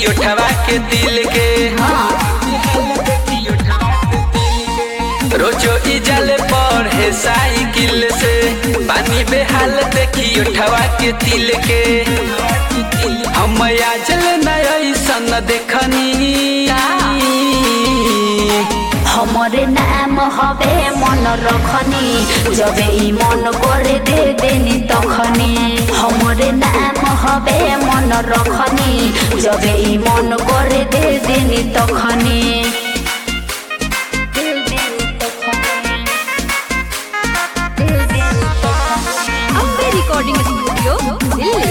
उठवा के दिल के रोजो इजल पढ़े साइकिल से पानी बेहाल देखी उठवा के दिल के हम आजल नयसन देखनी हमरे नाम हवे मन रखनी जबे ई मन करे दे देनी तखनी हमरे नाम हवे मन रखनी जबे ई मन करे दे देनी तखनी अम्बे रिकॉर्डिंग स्टूडियो दिल्ली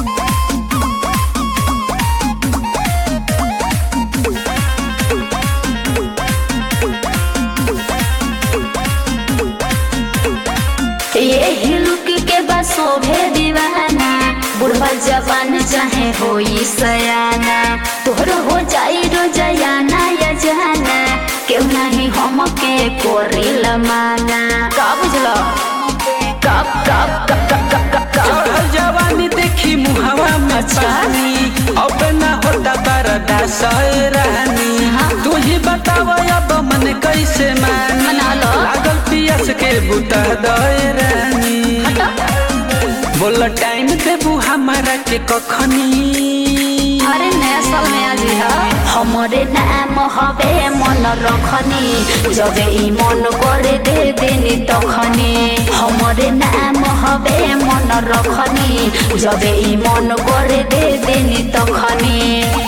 ये हिलुक के बस शोभे दीवाना बुढ़वा जवान चाहे होई सयाना तोहर हो जाई रोजयाना या जाना केहू नहीं हम के कोरिल माना का बुझलो कब कब कब कब कब कब कब चढ़ल जवानी देखी मुहवा में अच्छा। पानी अब ना होता बरदा रानी तू ही बताव अब मन कैसे मानी मना लो। लागल पियस के बुता दए रानी बोल टाइम देबू हमारा के कखनी अरे नया साल में आज है हमरे नाम हवे मन रखनी जबे ई मन करे दे देनी तखनी हमरे नाम हवे मन रखनी जबे ई मन करे दे देनी तखनी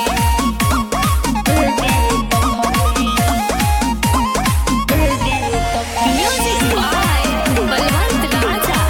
म्यूजिक बाय बलवंत राजा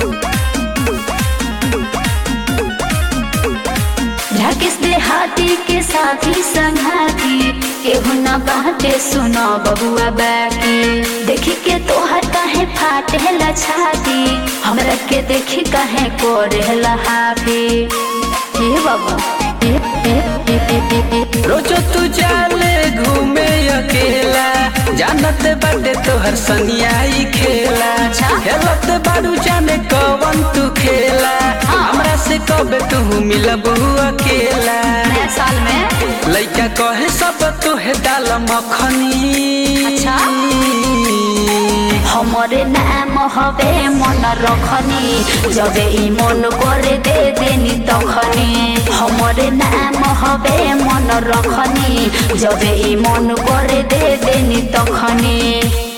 राकेश देहाती के साथी संघाती केहू न बाटे सुनो बबुआ बाकी देखी के तोहर काहे फाटे ला छाती हमरा के देखी काहे कोरे ला हाफी हे बाबा हे हे हे हे हे हे रोजो तू जाले घूमे अकेला जानत बाटे तोहर सनियाई खेला अच्छा। खेलत बारू जाने कवन तू खेला हमरा से कब तू मिलबू अकेला नया साल में लइका कहे सब तोहे डाल मखनी अच्छा। हमरे नाम हवे मन रखनी जबे ई मन करे दे देनी तखनी हमरे नाम हवे मन रखनी जबे ई मन करे दे देनी तखनी